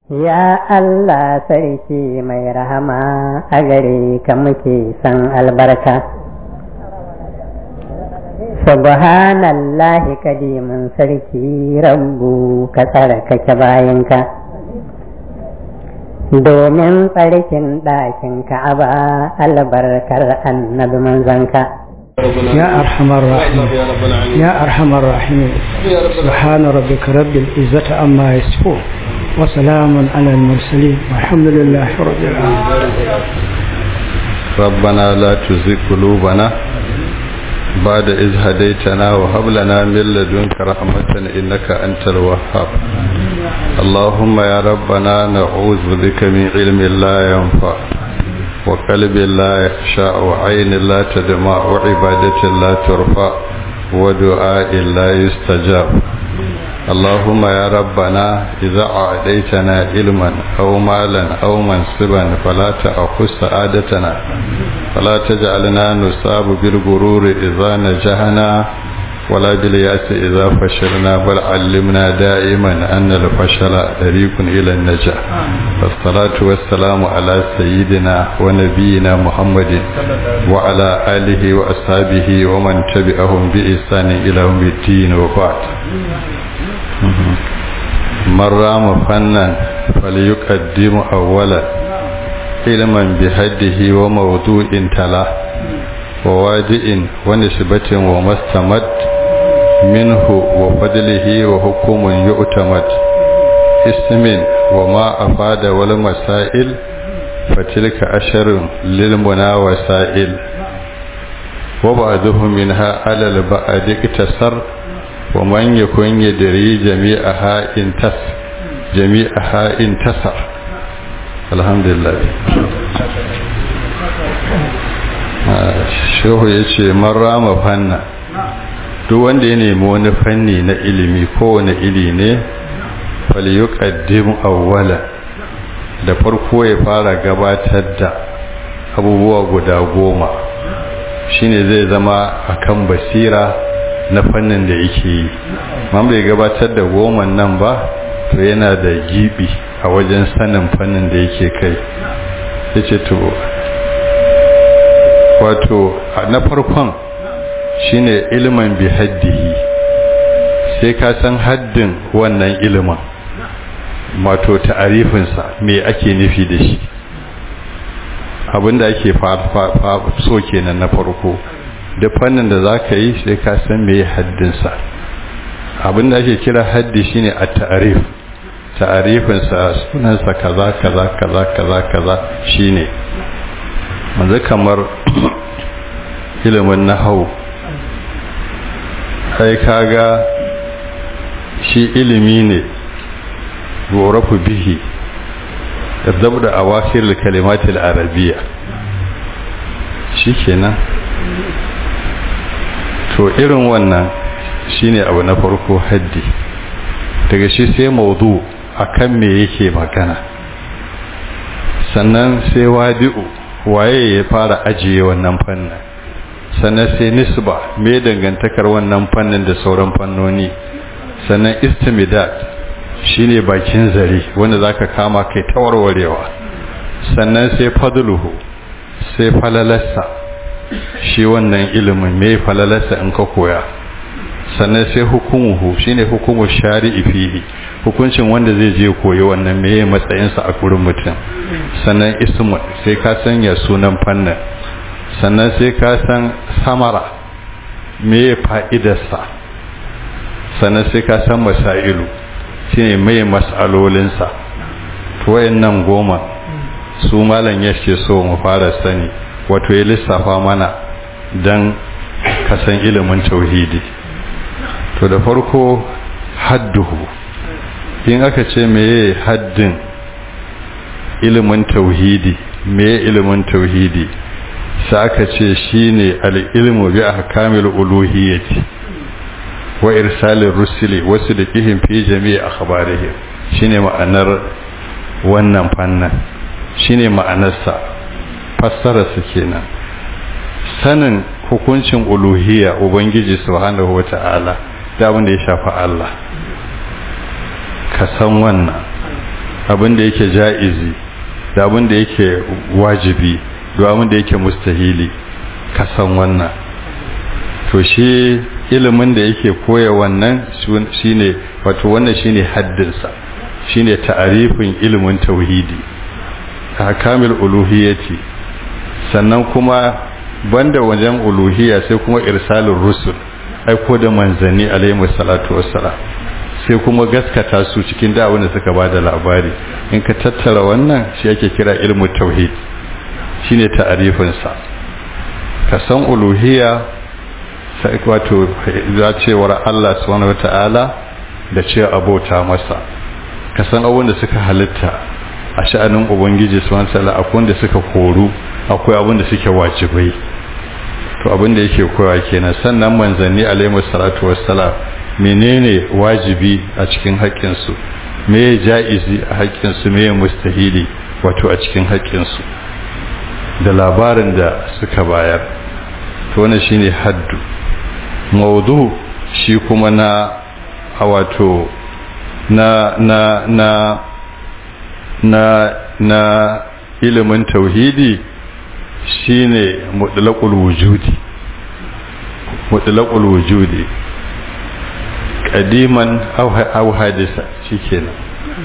Ya Allah sarki mai rahama a gare ka muke san albarka. Subhanallahi kadimin sarki rabbu ka tsarkake bayanka. Domin tsarkin ɗakin ka'aba albarkar annabi manzanka. يا أرحم الراحمين يا أرحم الراحمين سبحان ربك رب العزة عما يصفون وسلام على المرسلين والحمد لله رب العالمين ربنا لا تزغ قلوبنا بعد إذ هديتنا وهب لنا من لدنك رحمة إنك أنت الوهاب اللهم يا ربنا نعوذ بك من علم لا ينفع وقلب لا يخشى وعين لا تدمع وعبادة لا ترفع ودعاء لا يستجاب اللهم يا ربنا إذا أعديتنا علما أو مالا أو منصبا فلا تأخذ سعادتنا فلا تجعلنا نصاب بالغرور إذا نجحنا ولا بالياس إذا فشلنا بل علمنا دائما أن الفشل طريق إلى النجاح والصلاة والسلام على سيدنا ونبينا محمد وعلى آله وأصحابه ومن تبعهم بإحسان إلى يوم الدين وبعد من رام فنا فليقدم أولا علما بهده وموضوع تلا وواجئ ونسبة وما استمد منه وفضله وحكم يؤتمد اسم وما أفاد والمسائل فتلك أشر للمنا وسائل وبعضهم منها على البعد اقتصر ومن يكن يدري جميعها انتص جميعها انتصر الحمد لله shehu ya ce rama fanna duk wanda ya nemi wani fanni na ilimi kowane ili ne falyuqaddim awwala da farko ya fara gabatar da abubuwa guda goma shine zai zama akan basira na fannin da yake yi man bai gabatar da goman nan ba to yana da gibi a wajen sanin fannin da yake kai yace to wato na farkon shine ilimin bi haddihi sai ka san haddin wannan ilimin wato ta'arifinsa me ake nufi da shi abinda ake so kenan na farko da fannin da za ka yi sai ka san me haddinsa abinda ake kira haddi shine a ta'arif ta'arifinsa sunansa kaza kaza kaza kaza kaza shine manzu kamar ilimin nahau sai kaga shi ilimi ne gorafu bihi zabda awakir kalimatil arabiya shikenan to irin wannan shine abu na farko haddi daga shi sai maudu akan me yake magana sannan sai wadi'u waye ya fara ajiye wannan fannin sannan sai nisba me dangantakar wannan fannin da sauran fannoni sannan istimidat shine bakin zare wanda zaka kama kai tawarwarewa sannan sai fadluhu sai falalarsa shi wannan ilimin me falalarsa in ka koya sannan sai hukumuhu shine hukumu shari'i fihi hukuncin wanda zai je koyi wannan meye matsayinsa a gurin mutum sannan ismu sai ka sanya sunan fannin sannan sai ka san samara meye fa'idarsa sannan sai ka san masailu shine meye mas'alolinsa to wayannan goma su malam yake so mu fara sani wato ya lissafa mana dan ka san ilimin tauhidi to da farko hadduhu in aka ce meye haddin ilimin tauhidi meye ilimin tauhidi sai aka ce shine al-ilmu bi ahkamil uluhiyyati wa irsalir rusuli wasu da kihin fi jami'i akhbarihim shine ma'anar wannan fannin shine ma'anarsa fassara su kenan sanin hukuncin uluhiyya ubangiji subhanahu wata'ala da abin da ya shafi Allah ka san wannan abin da yake ja'izi da abin da yake wajibi da abin da yake mustahili ka san wannan to shi ilimin da yake koya wannan shine wato wannan shine haddinsa shine ta'arifin ilimin tauhidi ahkamul uluhiyyati sannan kuma banda wajen uluhiyya sai kuma irsalur rusul aiko da manzanni alaihi salatu wassalam sai kuma gaskata su cikin da wanda suka bada labari in ka tattara wannan shi ake kira ilmu tauhid shine ta'arifin sa ka san uluhiyya sai wato za cewar Allah subhanahu wataala da cewa abota masa ka san abin da suka halitta a sha'anin ubangiji subhanahu wataala akwai wanda suka koru akwai abin da suke wajibai to abin da yake koyawa kenan sannan manzanni alaihi salatu wassalam menene wajibi a cikin haƙƙinsu me ja'izi a haƙƙinsu me mustahili wato a cikin haƙƙinsu da labarin da suka bayar to wannan shine haddu maudu shi kuma na a wato na na na na na ilimin tauhidi shine mutlaqul wujudi mutlaqul wujudi kadiman au hadisa shikenan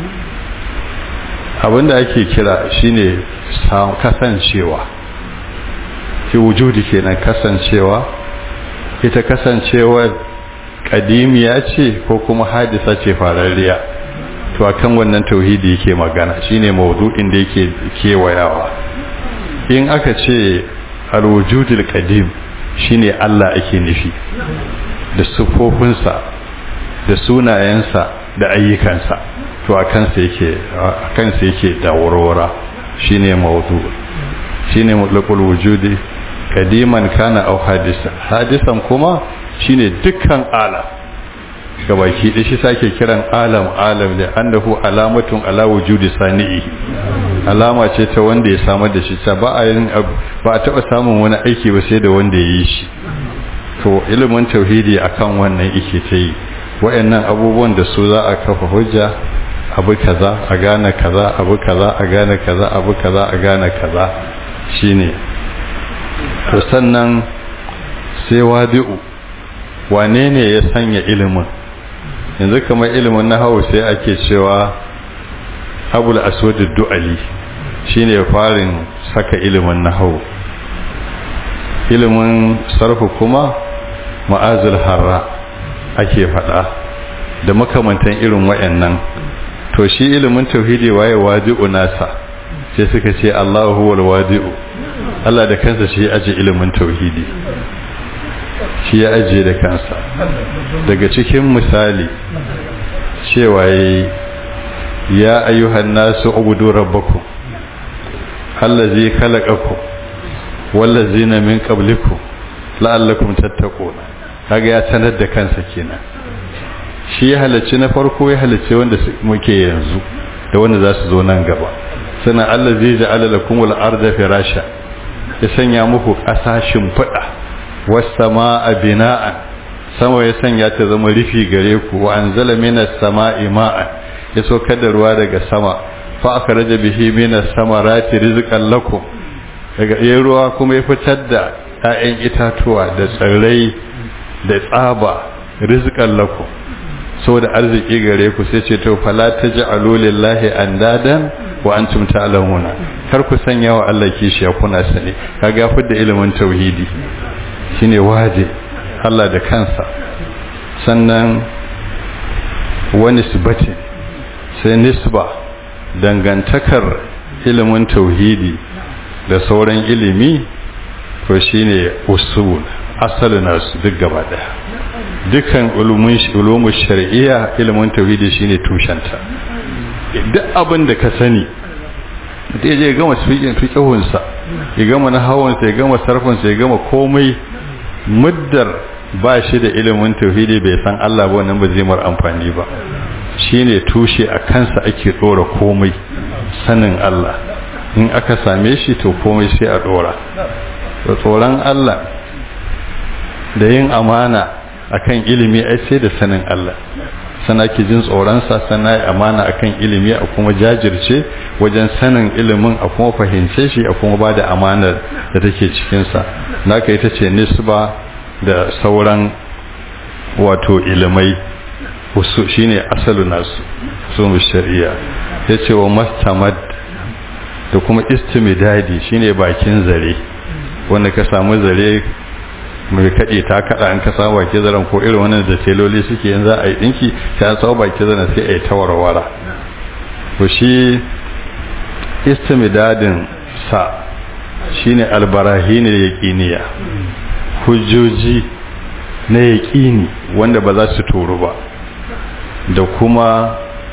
abinda ake kira shine kasancewa ki wujudi kenan kasancewa ita kasancewar kadimiya ce ko kuma hadisa ce fararriya to akan wannan tauhidi yake magana shine maudu'in da yake kewayawa in aka ce al-wujudul qadim shine Allah ake nufi da sufofinsa da sunayensa da ayyukansa to a kansa yake a kansa yake da warwara shine mawdu shine mutlaqul wujudi kadiman kana aw hadisa hadisan kuma shine dukkan alam gabaki da shi sake kiran alam alam da annahu alamatun ala wujudi sani'i alama ce ta wanda ya samar da shi ta ba a yin ba a taba samun wani aiki ba sai da wanda ya yi shi to ilimin tauhidi akan wannan yake ta yi wayannan abubuwan da su za a kafa hujja abu kaza a gane kaza abu kaza a gane kaza abu kaza a gane kaza shine to sannan sai wadi'u wane ne ya sanya ilimin yanzu kamar ilimin na hau sai ake cewa abul aswad du'ali shine farin saka ilimin na hau ilimin sarfu kuma ma'azul harra ake faɗa da makamantan irin wayannan to shi ilimin tauhidi waye wadi'u nasa sai suka ce Allahu huwal wadi'u Allah da kansa shi ya aje ilimin tauhidi shi ya aje da kansa daga cikin misali cewa ya ayyuhan nasu ubudu rabbakum allazi khalaqakum wallazina min qablikum la'allakum tattaquna kaga ya sanar da kansa kenan shi ya halarci na farko ya halarci wanda muke yanzu da wanda za su zo nan gaba sannan Allah zai ja'ala lakum al-ardha firasha ya sanya muku ƙasa shimfiɗa was samaa bina'an sama ya sanya ta zama rufi gare ku wa anzala minas samaa'i ma'an ya saukar da ruwa daga sama fa akhraja bihi minas samarati rizqan lakum daga yayin ruwa kuma ya fitar da 'ya'yan itatuwa da tsirrai da tsaba rizqan lakum saboda arziki gare ku sai ce to fala taj'alu lillahi andadan wa antum ta'lamuna kar ku sanya wa Allah kishiya kuna sani kaga fi da ilimin tauhidi shine waje Allah da kansa sannan wani sibati sai nisba dangantakar ilimin tauhidi da sauran ilimi to shine usul asalin nasu duk gaba daya dukkan ulumun shari'iyya ilimin tauhidi shine tushenta duk abin da ka sani da je gama fiqhin fiqhun sa ya gama na hawan sa ya gama sarfin sa ya gama komai muddar ba shi da ilimin tauhidi bai san Allah ba wannan ba zai mar amfani ba shine tushe a kansa ake dora komai sanin Allah in aka same shi to komai sai a dora da tsoron Allah da yin amana akan ilimi ai sai da sanin Allah sana ki jin tsoronsa sana ya amana akan ilimi a kuma jajirce wajen sanin ilimin a kuma fahimce shi a kuma ba da amanar da take cikinsa naka ita ce nisba da sauran wato ilimai wasu shine asalu nasu su shari'a ya ce wa mastamad da kuma istimidadi shine bakin zare wanda ka samu zare mai kaɗe ta kaɗa an ka samu baki zaren ko irin wannan da teloli suke yin za a yi ɗinki ta an samu baki zaren sai a yi ta warwara to shi istimidadin sa shine albarahin yaqiniya hujjoji na yaqini wanda ba za su toru ba da kuma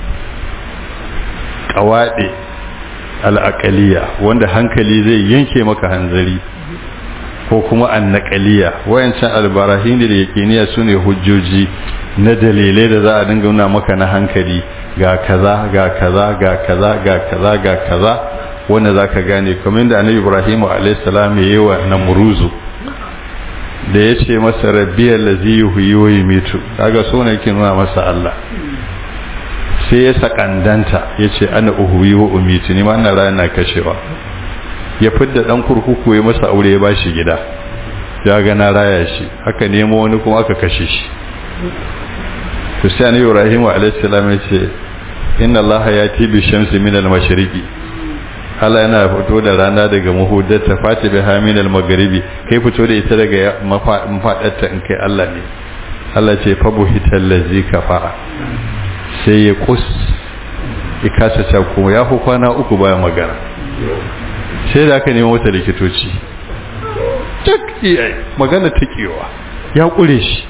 qawaɗe al'aqaliya wanda hankali zai yanke maka hanzari ko kuma annaqaliya wayancan albarahin da yaqiniya sune hujjoji na dalilai da za a dinga nuna maka na hankali ga kaza ga kaza ga kaza ga kaza ga kaza wanda zaka gane kamar da annabi Ibrahim alayhi salam yayi wa namruzu da yace masa rabbiyal ladzi yuhyi wa yumitu kaga so ne yake nuna masa Allah sai ya sakandanta yace ana uhyi wa umitu ni ma ina rana kashewa ya fidda dan kurkuku ya masa aure ya bashi gida ya ga na raya shi haka nemo wani kuma aka kashe shi to sai annabi Ibrahim alayhi salam yace inna allaha yati bi shamsi min al-mashriqi Allah yana fito da rana daga muhuddar ta fati bi hamin al-maghribi kai fito da ita daga mafadarta in kai Allah ne Allah ce fa buhital ladzi kafara sai ya kus ikasa ta kuma ya hu kwana uku baya magana sai da aka nemi wata likitoci tak iya magana takewa ya kure shi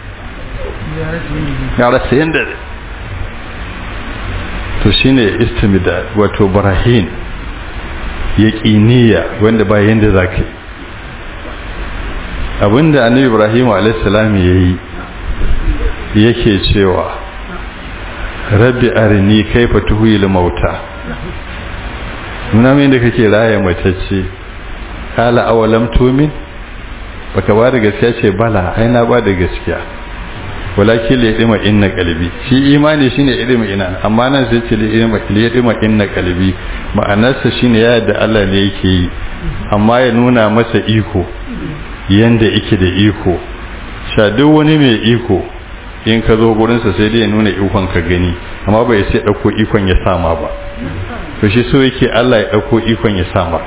ya rasa yanda to shine istimida wato barahin yaqiniya wanda ba yanda zaka abinda annabi ibrahim alayhis salam yayi yake cewa rabbi arini kaifa tuhil mauta nuna min da kake raya matacce kala awalam tumin baka ba da gaskiya ce bala ai na ba da gaskiya walakin li yadima inna qalbi shi imani shine yadima ina amma nan sai ce li yadima li yadima inna qalbi ma'anarsa shine ya da Allah ne yake yi amma ya nuna masa iko yanda yake da iko sha duk wani mai iko in ka zo gurin sa sai dai ya nuna ikon ka gani amma bai sai dauko ikon ya sama ba to shi so yake Allah ya dauko ikon ya sama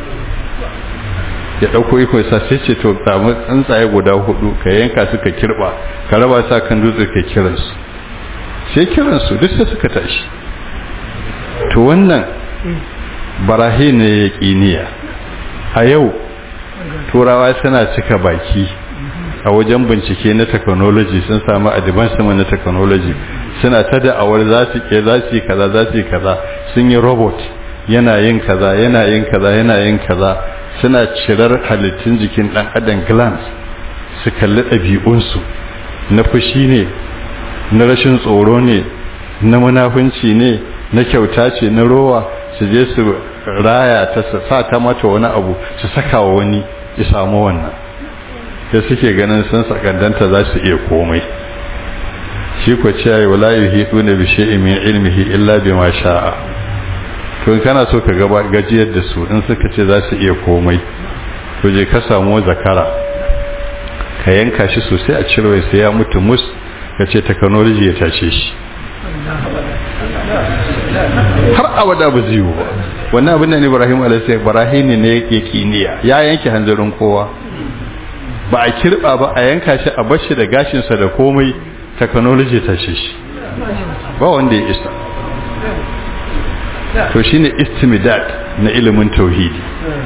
ya dauko iko sa sai ce to samu tsuntsaye guda hudu ka yanka suka kirba ka raba sa kan dutse ka kiran su sai kiran su duk sai suka tashi to wannan barahi ne yaqiniya a yau turawa suna cika baki a wajen bincike na technology sun samu advancement na technology suna ta da'awar za su ke za su yi kaza za su yi kaza sun yi robot yana yin kaza yana yin kaza yana yin kaza suna cirar halittun jikin ɗan adam glands su kalli ɗabi'unsu na fushi ne na rashin tsoro ne na munafunci ne na kyauta ce na rowa su je su raya ta sa ta mata wani abu su saka wa wani ya samu wannan da suke ganin sun sakandanta za su iya komai shi ko ce ya wala yuhidu na bi shay'in min ilmihi illa bima sha'a to in kana so ka gaba gajiyar da su in suka ce za su iya komai to je ka samu zakara ka yanka shi sosai a cire sai ya mutu mus ka ce technology ya tace shi har abada ba zai yi ba wannan abin da Ibrahim alaihi Ibrahim ne yake kiniya ya yanke hanzarin kowa ba a kirba ba a yanka shi a bashi da gashin sa da komai technology ta ce shi ba wanda ya isa to shine istimdad na ilimin tauhidi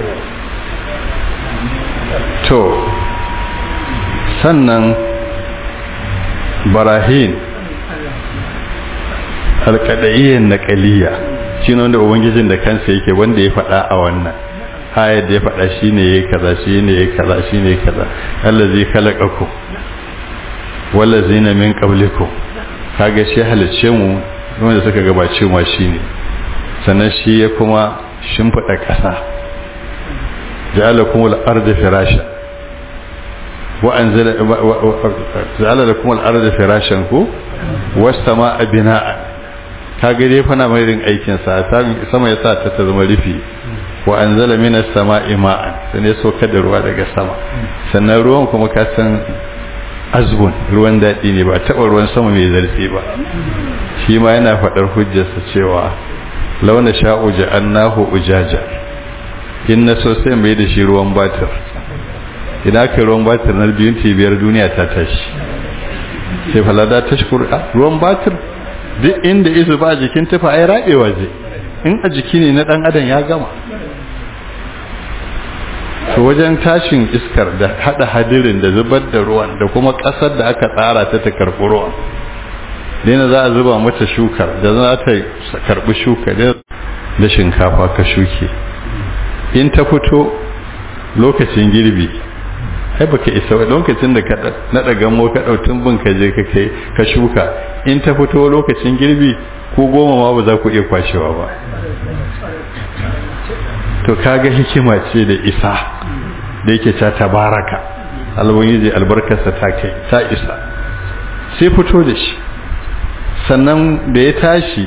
to sannan barahin alƙada'iyyar naƙaliya shi ne wanda ubangijin da kansa yake wanda ya faɗa a wannan hayar da ya faɗa shi ne ya kaza shi ne ya kaza shi ne ya kaza allazi khalaqakum wallazina min qablikum kaga shi halicce mu wanda suka gabace mu shine sannan shi ya kuma shimfiɗa ƙasa ja'alakum al-arda firasha wa anzala ja'ala lakum al-arda firashan ku was-samaa bina'an kaga dai fa na mai rin aikin sa sama ya sa ta zama rufi wa anzala minas sama'i ma'an sai ne soka da ruwa daga sama sannan ruwan kuma ka san azbun ruwan daɗi ne ba taɓa ruwan sama mai zarfi ba shi ma yana faɗar hujjarsa cewa launa sha'u ja'annahu ujaja in na so sai mai da shi ruwan batir idan aka ruwan batir na biyun biyar duniya ta tashi sai falada ta shukuru ruwan batir duk inda isu ba jikin tufa ai rabewa zai in a jiki ne na dan adam ya gama to wajen tashin iskar da hada hadirin da zubar da ruwan da kuma kasar da aka tsara ta ta karbi ruwan dina za a zuba mata shukar da za ta karbi shuka da shinkafa ka shuke in ta fito lokacin girbi ai baka isa lokacin da ka nada gamo ka dautun bin ka je ka kai ka shuka in ta fito lokacin girbi ko goma ma ba za ku iya kwashewa ba to kaga hikima ce da isa da yake ta tabaraka alwani albarkarsa ta kai ta isa sai fito da shi sannan da ya tashi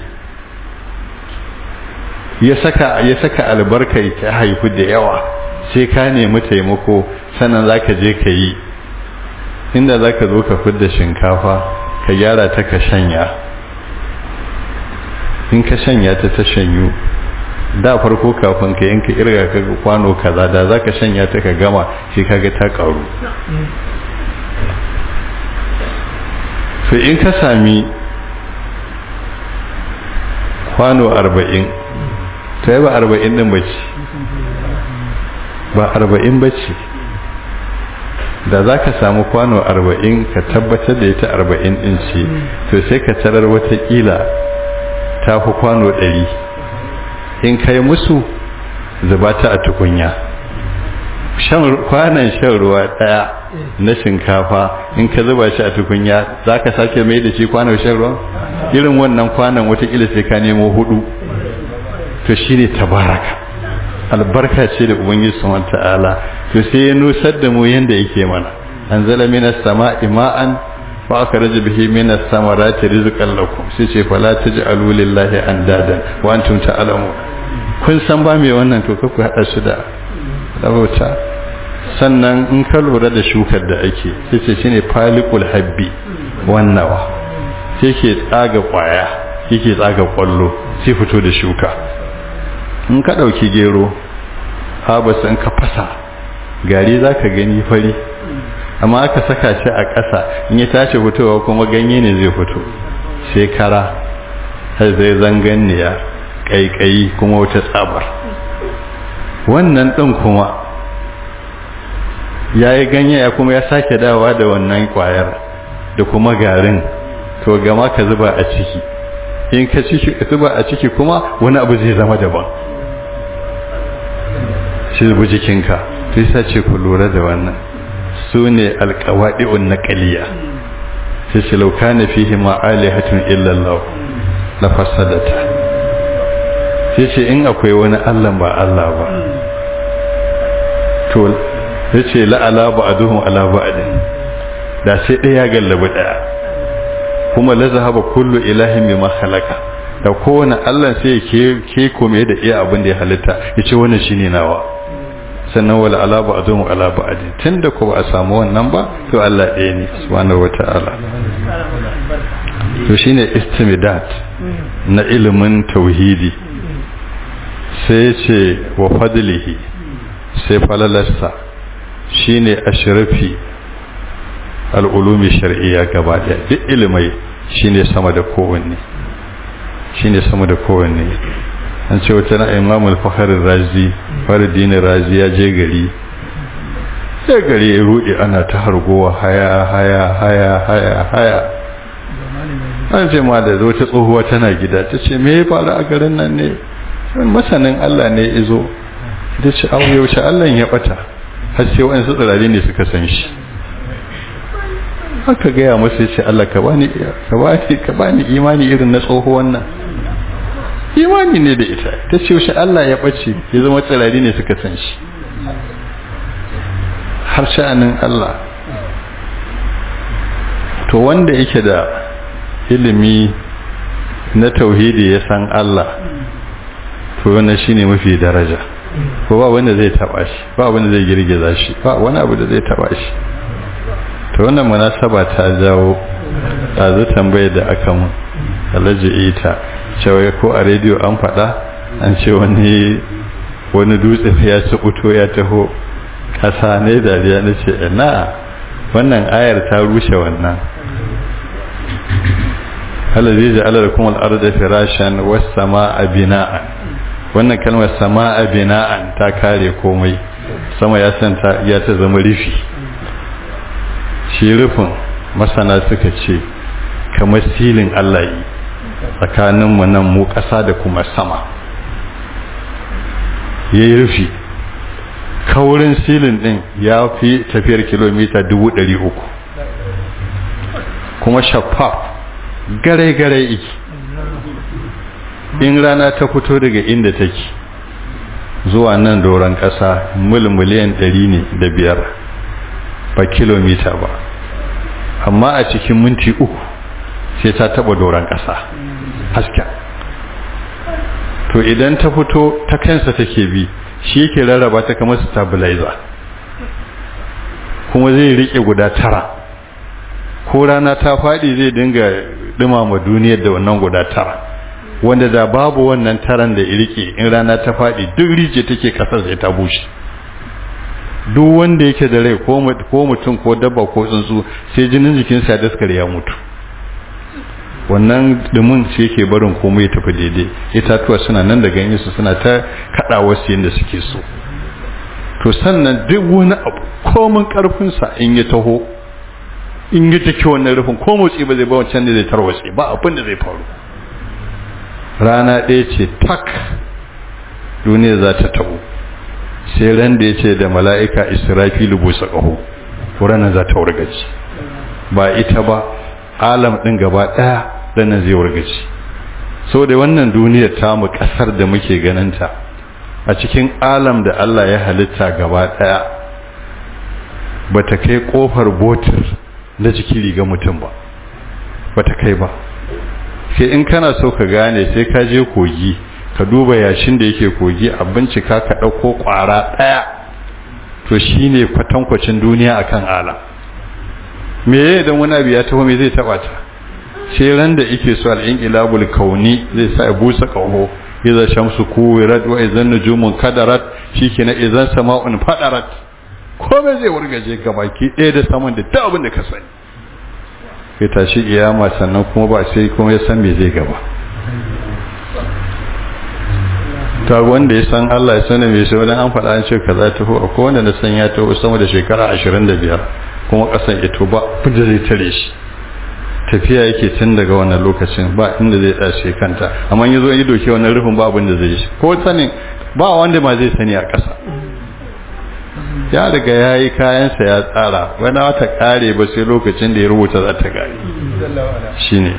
ya saka ya saka albarkai ta haifu da yawa sai ka nemi taimako sannan zaka je ka yi inda zaka zo ka fidda shinkafa ka gyara ta ka shanya in ka shanya ta ta shanyu da farko kafin ka yanka irga ka kwano kaza da zaka shanya ta ka gama sai kaga ta karu sai in ka sami kwano arba'in ta yi ba arba'in din bace ba arba'in bace da za ka samu kwano arba'in ka tabbatar da ita arba'in din ce to sai ka tarar watakila ta fi kwano ɗari in kai musu zuba ta a tukunya kwanan shan ruwa ɗaya na shinkafa in ka zuba shi a tukunya za ka sake mai da shi kwanan shan ruwa irin wannan kwanan watakila sai ka nemo hudu to shi ne tabaraka albarka ce da ubangiji subhanahu ta'ala to sai ya nusar da mu yanda yake mana anzala minas sama'i ma'an fa akhraja bihi minas samarati rizqan lakum sai ce fala taj'alu lillahi andadan wa antum ta'lamun kun san ba me wannan to ku hada shi da rabauta sannan in ka lura da shukar da ake sai ce shine faliqul habbi wannawa sai ke tsaga kwaya yake tsaga kwallo sai fito da shuka in ka ɗauki gero habasa in ka fasa gari za ka gani fari amma aka saka shi a ƙasa in ya tashi fitowa kuma ganye ne zai fito sai kara har zai zanganniya ƙaiƙayi kuma wata tsabar wannan ɗin kuma ya yi ganye ya kuma ya sake dawa da wannan ƙwayar da kuma garin to gama ka zuba a ciki in ka zuba a ciki kuma wani abu zai zama daban shi zubi jikinka sai sa ce ku lura da wannan su ne alkawaɗi'un na ƙaliya sai ce lauka na fihi ma'alihatun illallah na fasadata sai ce in akwai wani allah ba allah ba to sai ce la'ala ba a duhun ala ba da sai ɗaya gallabi ɗaya kuma la zahaba kullu ilahin bima khalaqa da kowane Allah sai ke ke kome da iya abin da ya halitta yace wannan shine nawa sannan wala ala ba'dhum ala ba'd tunda ko ba a samu wannan ba to Allah ɗaya ne subhanahu wata'ala to shine istimidat na ilimin tauhidi sai ce wa fadlihi sai falalarsa shine ashrafi al'ulumi shar'iyya gaba ɗaya duk ilimai shine sama da kowanne shine sama da kowanne an ce wata na imam al-fakhr razi faridin razi ya je gari sai gari ya rudi ana ta hargowa haya haya haya haya haya an ce ma da wata tsohuwa tana gida ta ce me ya faru a garin nan ne masanin Allah ne izo ta ce abu yaushe Allah ya bata har sai wa'ansu tsirari ne suka san shi aka gaya masa ya ce Allah ka bani ka bani ka bani imani irin na tsohuwan nan imani ne da ita ta ce shi Allah ya bace ya zama tsirari ne suka san shi har sha'anin Allah to wanda yake da ilimi na tauhidi ya san Allah to wannan shine mafi daraja ko ba wanda zai taba shi ba wanda zai girgiza shi ba wani abu da zai taba shi to wannan munasaba ta jawo ɗazu tambayar da aka mun alhaji ita cewa ko a rediyo an faɗa an ce wani wani dutse ya ci uto ya taho ƙasa ne dariya na ce na wannan ayar ta rushe wannan halazi ji alar kuma al'arda firashan wasu sama a bina'an wannan kalmar sama a bina'an ta kare komai sama ya santa ya ta zama rufi shi rufin masana suka ce kamar silin Allah yi tsakaninmu nan mu ƙasa da kuma sama ya yi rufi kaurin silin ɗin ya fi tafiyar kilomita uku kuma shafaf gare-gare iki in rana ta fito daga inda take zuwa nan doron ƙasa mil miliyan ɗari ne da biyar ba kilomita ba amma a cikin minti uku sai ta taba doron ƙasa hasken to idan ta fito ta kansa take bi shi yake rarraba ta kamar stabilizer kuma zai rike guda tara ko rana ta faɗi zai dinga dumama duniyar da wannan guda tara wanda da babu wannan taran da ya rike in rana ta faɗi duk rije take kasar sai ta bushe duk wanda yake da rai ko mutum ko dabba ko tsuntsu sai jinin jikinsa ya daskare ya mutu wannan dumin shi yake barin komai ya tafi daidai itatuwa suna nan da ganye su suna ta kada wasu yadda suke so to sannan duk wani abu komin karfinsa in ya taho in ya take wannan rufin ko motsi ba zai ba wancan da zai tarwatse ba abin da zai faru rana ɗaya ce tak duniya za ta tabo sai ran da ya ce da mala'ika israfilu busa ƙaho ranar za ta wargaci ba ita ba alam ɗin gaba ɗaya ranar zai wargaci sau da wannan duniyar tamu ƙasar da muke ganinta a cikin alam da Allah ya halitta gaba ɗaya ba ta kai ƙofar botir na jiki riga mutum ba ba ta kai ba sai in kana so ka gane sai ka je kogi ka duba yashin da yake kogi a bincika ka ɗauko ƙwara ɗaya to shi ne kwatankwacin duniya a kan ala me ya idan wani abu ya taho me zai taɓa ta sai ran da ike so al'in ilabul kauni zai sa ya busa ƙaho idan shamsu kuwirat wa idan nujumun kadarat shi ke na idan sama'un fadarat komai zai wargaje gabaki ɗaya da saman da ta abin da ka sani ya tashi kiyama sannan kuma ba sai kuma ya san me zai gaba ta wanda ya san Allah ya sanar mai sai wani an faɗa an ce kaza ta ho akwai wanda na san ya taho sama da shekara 25 kuma kasan ito ba da zai tare shi tafiya yake tun daga wannan lokacin ba inda zai tsace kanta amma yazo yi doke wannan rufin ba abin da zai yi ko sanin ba wanda ma zai sani a ƙasa ya riga ya yi kayansa ya tsara wani wata kare ba sai lokacin da ya rubuta za ta gari shi ne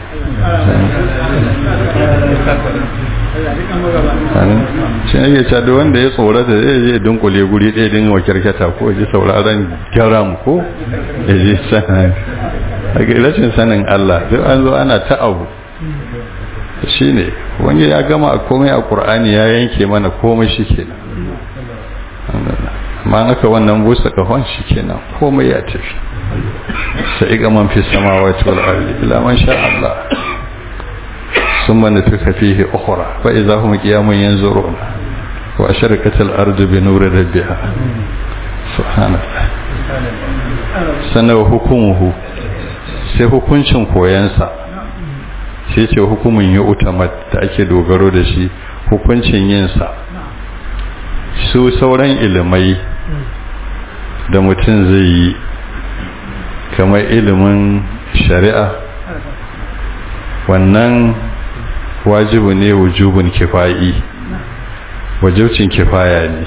shi ne ya da wanda ya tsorata zai je dunkule guri ɗaya din wa kyarkata ko ji sauraron gyaram ko ya je sanar daga rashin sanin Allah duk an zo ana ta abu shi ne wani ya gama a komai a ƙur'ani ya yanke mana komai shi kenan ma aka wannan busa kahon shi kenan komai ya tafi sai ga man fi samawati wal ardi ila man sha Allah summa nafika fihi ukhra fa idza hum qiyamun yanzurun wa asharaqat al ardu bi nuri rabbiha subhanallah sanan hukumuhu sai hukuncin koyansa sai ce hukumin ya utamat da ake dogaro da shi hukuncin yinsa su sauran ilimai da mutum zai yi kamar ilimin shari'a wannan wajibu ne wujubun kifayi wajibcin kifaya ne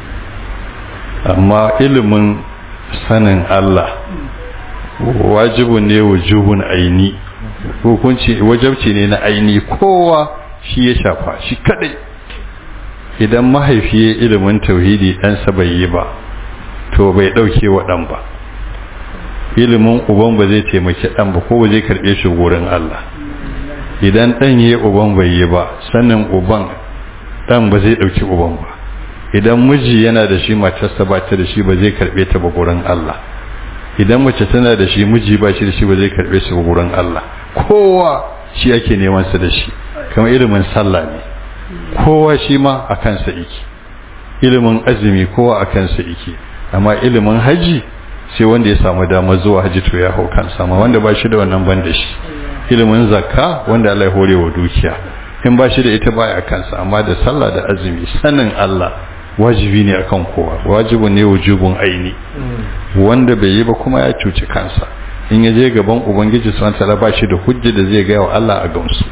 amma ilimin sanin Allah wajibu ne wujubun aini hukunci wajabci ne na aini kowa shi ya shafa shi kadai idan mahaifi ya ilimin tauhidi ɗansa bai yi ba to bai ɗauke wa ɗan ba ilimin uban ba zai taimaki dan ba ko ba zai karbe shi gurin Allah idan dan yayi uban bai yi ba sannan uban dan ba zai dauki uban ba idan miji yana da shi matarsa ba ta da shi ba zai karbe ta ba gurin Allah idan mace tana da shi miji ba shi da shi ba zai karbe shi ba gurin Allah kowa shi ake neman sa da shi kamar ilimin sallah ne kowa shi ma a kansa yake ilimin azumi kowa a kansa yake amma ilimin haji sai wanda ya samu damar zuwa haji to ya hau kansa amma wanda ba shi da wannan ban da shi ilimin zakka wanda Allah ya hore wa dukiya in ba shi da ita baya kansa amma da sallah da azumi sanin Allah wajibi ne akan kowa wajibu ne wujubun aini wanda bai yi ba kuma ya cuci kansa in ya je gaban ubangiji subhanahu wataala ba shi da hujja da zai ga wa Allah a gamsu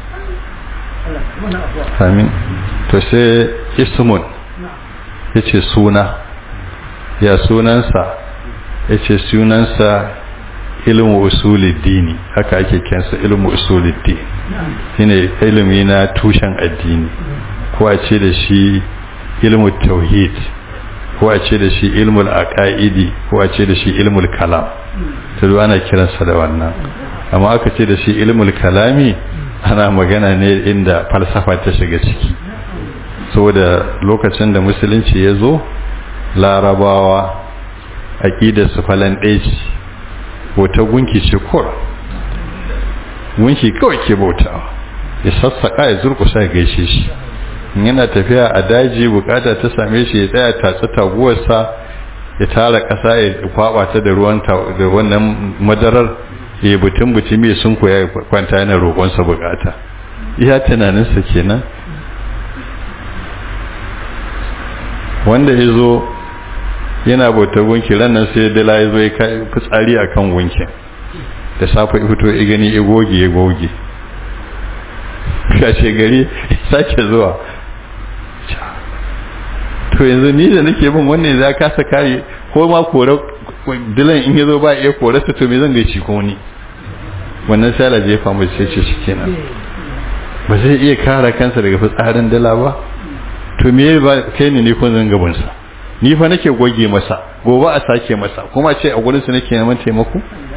amin to sai ismun yace suna ya sunansa yace sunansa ilmu usuluddini haka ake kensa ilmu usuluddin shine ilimi na tushen addini ko a ce da shi ilmu tauhid ko a ce da shi ilmul aqaidi ko a ce da shi ilmul kalam to ana kiransa da wannan amma aka ce da shi ilmul kalami ana magana ne inda falsafa ta shiga ciki saboda lokacin da musulunci ya zo larabawa aqidar su falan ɗaya ce wata gunki ce kur gunki kawai ke bautawa ya sassaka ya zurkusa ya gaishe shi yana tafiya a daji bukata ta same shi ya tsaya tatsi taguwarsa ya tara ƙasa ya kwaba ta da ruwan da wannan madarar ya butun butun mai sun koya kwanta yana roƙonsa bukata iya tunaninsa kenan wanda ya zo yana bautar gunki ranar sai dala ya zo ya kai fitsari a kan gunkin da safe fito ya gani ya goge ya goge kashe gari sake zuwa to yanzu ni da nake bin wannan za ka sa kare ko ma kore dilan in yazo ba iya kore su to me zan gaici ko ni wannan sai Allah jefa mu sai ce shikenan ba zai iya kare kansa daga fitsarin dala ba to me ba kai ne ne kun zan gaban sa ni fa nake goge masa gobe a sake masa kuma ce a gurin su nake neman taimako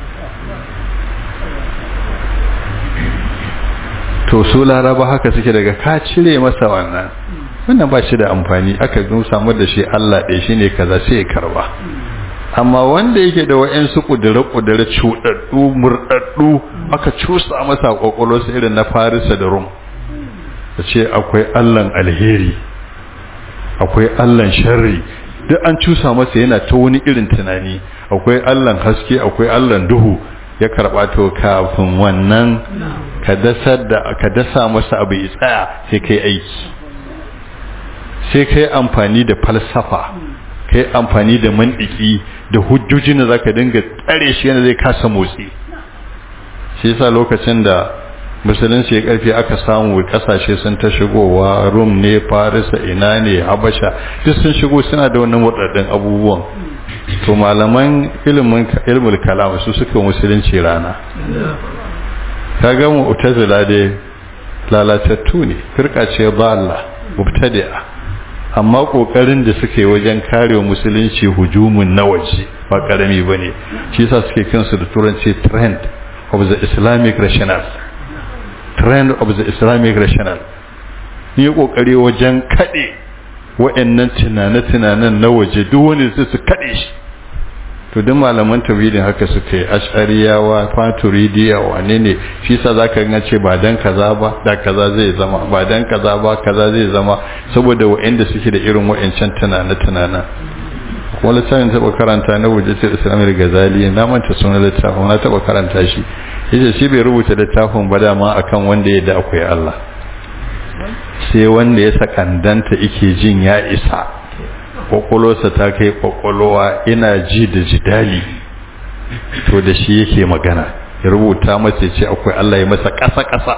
to su laraba haka suke daga ka cire masa wannan wannan ba shi da amfani aka zo samu da shi Allah ɗaya shi ne kaza sai ya karba amma wanda yake da wa'yansu ƙudure-ƙudure cuɗaɗɗu murɗaɗɗu aka cusa masa ƙwaƙwalo su irin na farisa da rum da ce akwai allan alheri akwai allan sharri duk an cusa masa yana ta wani irin tunani akwai allan haske akwai allan duhu ya karɓa to kafin wannan ka dasa masa abu ya tsaya sai kai aiki sai ka yi amfani da falsafa ka yi amfani da mandiki da hujjojin da za ka dinga tsare shi yana zai kasa motsi shi yasa lokacin da musulunci ya karfi aka samu kasashe sun ta shigowa rum ne farisa ina ne habasha duk sun shigo suna da wannan waɗannan abubuwan to malaman ilimin ilmul kalam su suka musulunci rana kaga mu utazila dai lalatattu ne firka ce ba Allah mubtadi'a amma kokarin da suke wajen kare musulunci hujumun na waje ba karami bane shi yasa suke kansu da turanci trend of the islamic rational trend of the islamic rational ni kokari wajen kade wa'annan tunane-tunanen na waje duk wani su su kade shi to duk malaman tauhidin haka suka yi ash'ariyawa faturidiya wane ne shi sa zaka ga ce ba dan kaza ba da kaza zai zama ba dan kaza ba kaza zai zama saboda wa'anda suke da irin wa'ancan tunane tunana kuma littafin taba karanta na wujjatul islamiyya gazali na manta sunan littafin na taba karanta shi yace shi bai rubuta littafin ba dama akan wanda ya da akwai Allah sai wanda ya sakandanta yake jin ya isa kwakwalwarsa ta kai kwakwalwa ina ji da jidali to da shi yake magana ya rubuta masa ce akwai Allah ya masa ƙasa-ƙasa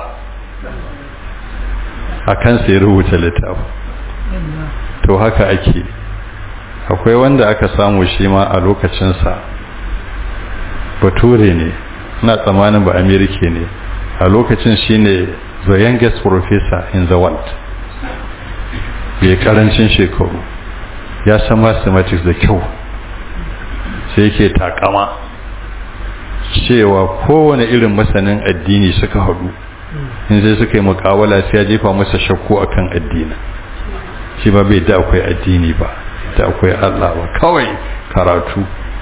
a kansa ya rubuta littafi to haka ake akwai wanda aka samu shi ma a lokacinsa bature ne na tsamanin ba amerika ne a lokacin shi ne the youngest professor in the world bai karancin shekaru ya san mathematics da kyau sai yake takama cewa kowane irin masanin addini suka haɗu in sai suka yi mukawala sai ya jefa masa shakku akan addini shi ba bai da akwai addini ba da akwai Allah ba kawai karatu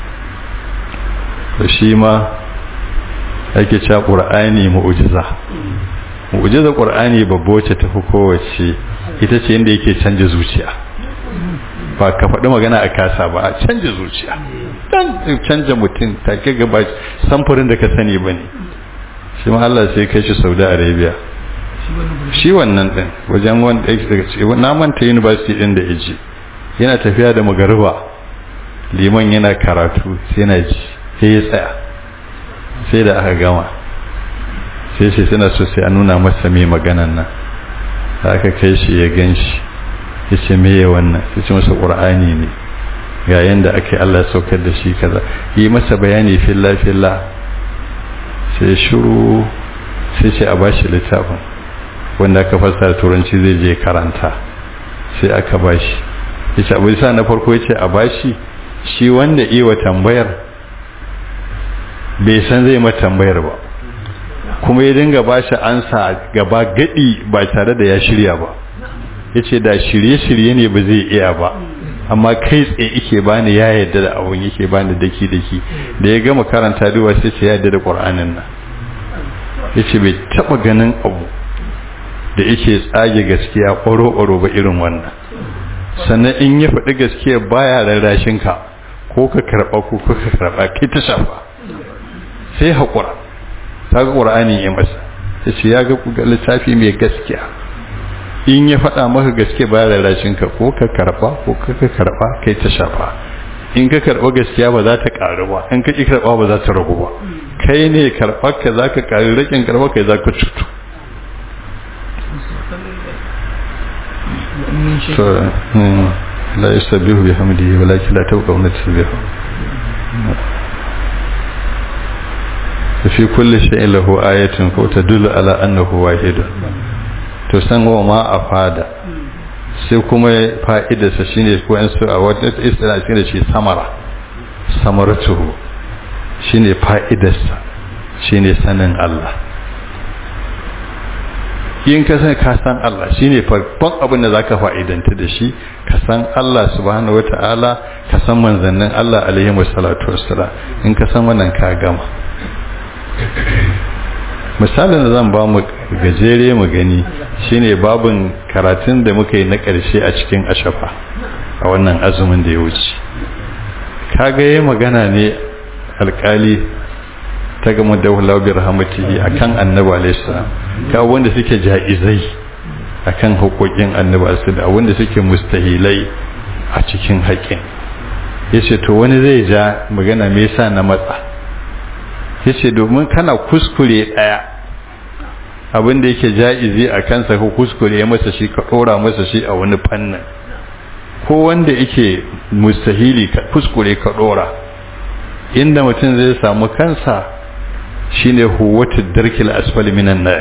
da shi ma ake cewa ƙur'ani mu'ujiza mu'ujiza ƙur'ani babba wacce ta fi kowace ita ce inda yake canja zuciya ba ka faɗi magana a kasa ba a canja zuciya dan canja mutum take gaba samfurin da ka sani ba ne shi ma Allah sai kai shi Saudi Arabia shi wannan din wajen wanda na manta university din da yaji yana tafiya da magariba liman yana karatu sai na ji sai ya tsaya sai da aka gama sai shi suna so sai a nuna masa mai maganan nan aka kai shi ya gan shi ya ce meye wannan ya ce masa ƙur'ani ne ga yadda aka yi Allah saukar da shi kaza yi masa bayani filla filla sai shuru sai ce a bashi littafin wanda aka fassara turanci zai je karanta sai aka bashi ya ce abu sa na farko ya ce a bashi shi wanda iwa tambayar bai san zai mata tambayar ba kuma ya dinga bashi ansa gaba gadi ba tare da ya shirya ba ya ce da shirye-shirye ne ba zai iya ba amma kai tsaye ike bani ya yadda da abun yake bani daki daki da ya gama karanta duwa sai ce ya yadda da qur'anin nan yace bai taba ganin abu da yake tsage gaskiya ƙwaro ƙwaro ba irin wannan sannan in ya faɗi gaskiya baya rarrashin ka ko ka karɓa ko ka karɓa kai ta shafa sai haƙura ta ga ƙur'ani ya masa ta ce ya ga littafi mai gaskiya in ya faɗa maka gaske ba rarrashin ka ko ka karɓa ko ka karɓa kai ta shafa in ka karɓa gaskiya ba za ta ƙaru ba in ka ƙi karɓa ba za ta ragu ba kai ne karɓar ka za ka ƙari rakin karɓar ka za ka cutu la yastabbihu bihamdihi walakin la tawqawna tasbihu fi kulli shay'in lahu ayatun ko tadullu ala annahu wahidun to san wa ma afada sai kuma fa'idarsa shine ko an su a wata istila shine shi samara samaratuhu shine fa'idarsa shine sanin Allah yin ka san ka san Allah shine farkon abin da zaka fa'idanta da shi ka san Allah subhanahu wataala ka san manzannin Allah alaihi wasallatu wassalam in ka san wannan ka gama misalin da zan ba mu gajere mu gani shine babin karatun da muka yi na ƙarshe a cikin ashafa a wannan azumin da ya wuce kaga yayi magana ne alkali ta gama da wula bi rahmatihi akan annabi alayhi salam ka wanda suke jaizai akan hukokin annabi alayhi da wanda suke mustahilai a cikin haƙin yace to wani zai ja magana me yasa na matsa yace domin kana kuskure daya abin da yake jaizi a kansa ko kuskure ya masa shi ka dora masa shi a wani fannin ko wanda yake mustahili ka kuskure ka dora inda mutum zai samu kansa shine huwatu darkil asfali minan nar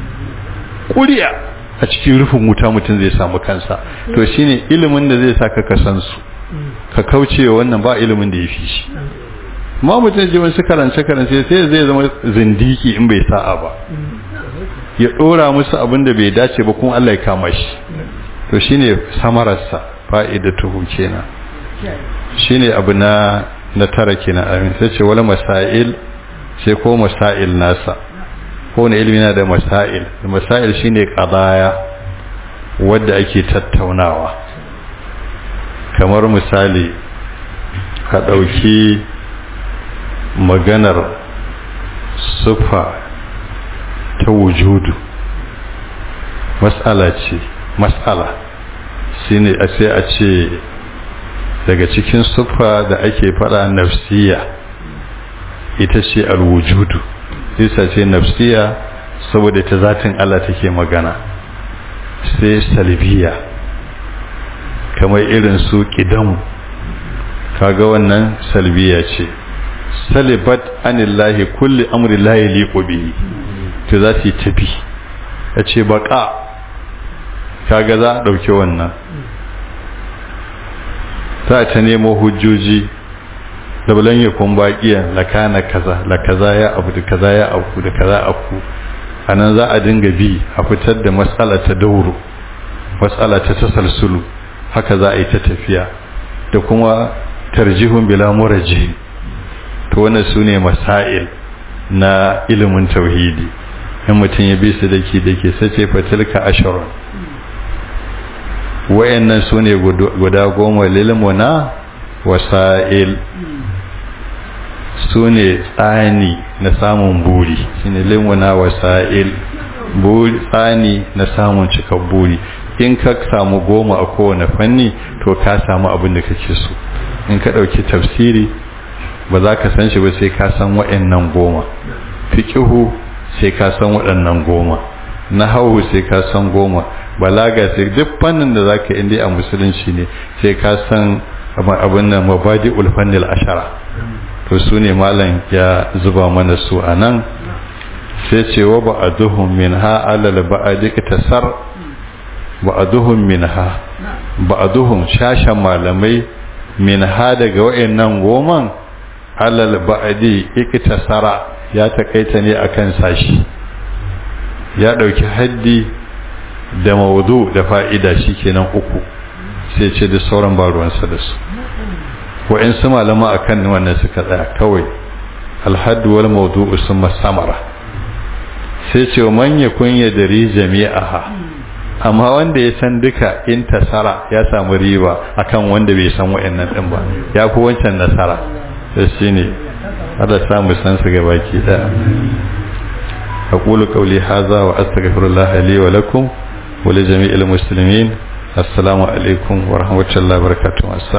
kuriya a cikin rufin wuta mutum zai samu kansa to shine ilimin da zai saka ka san su ka kaucewa wannan ba ilimin da ya fi shi ma mutum ji wasu karance karance sai zai zama zindiki in bai sa'a ba ya dora musu abin da bai dace ba kuma Allah ya kama shi to shine samararsa fa'idatuhu kenan shine abu na na tara kenan amin sai ce wala masail sai ko masail nasa ko ne ilmi na da masail masail shine qadaya wadda ake tattaunawa kamar misali ka dauki maganar sufa ta wujudu mas'ala ce mas'ala shine a sai a ce daga cikin sufa da ake fada nafsiya ita ce alwujudu isa ce nafsiya saboda ta zatin Allah take magana sai salbiya kamar irin su kidamu kaga wannan salbiya ce salibat anillahi kulli amri la yaliqu bihi to za su tafi ya ce baka kaga za a ɗauki wannan za ta nemo hujjoji labulan ya kun baƙiyan la kana kaza la kaza ya abu da kaza ya abu da kaza aku anan za a dinga bi a fitar da matsala ta dauro matsala ta tasalsulu haka za a yi ta tafiya da kuma tarjihun bila muraji to wannan su ne masail na ilimin tauhidi in mutum ya bi su dake dake sace fatilka asharun wayannan su ne guda goma lilmuna wasa'il su ne tsani na samun buri shine limuna wasa'il buri tsani na samun cikar buri in ka samu goma a kowane fanni to ka samu abin da kake so in ka ɗauki tafsiri ba za ka san shi ba sai ka san waɗannan goma fiƙihu sai ka san waɗannan goma nahawu sai ka san goma balaga sai duk fannin da zaka inda a musulunci ne sai ka san abin nan mabadi ulfannil ashara to su ne malam ya zuba mana su a nan sai ce wa ba'aduhum min ha alal ba'adi tasar ba'aduhum min ha ba'aduhum shashan malamai min ha daga wayannan goman alal ba'adi iktasara ya takaita ne akan sashi ya dauki haddi da mawdu da fa'ida shikenan uku sai ce da sauran ba ruwansa da su wa'insu malama a kan wannan suka tsaya kawai alhaddu wal mawdu'u summa samara sai ce man yakun yadri jami'aha amma wanda ya san duka in tasara ya samu riba akan wanda bai san wa'annan din ba ya fi wancan nasara sai shine Allah samu san su ga baki daya أقول قولي هذا وأستغفر الله لي ولكم ولجميع المسلمين السلام عليكم ورحمة الله وبركاته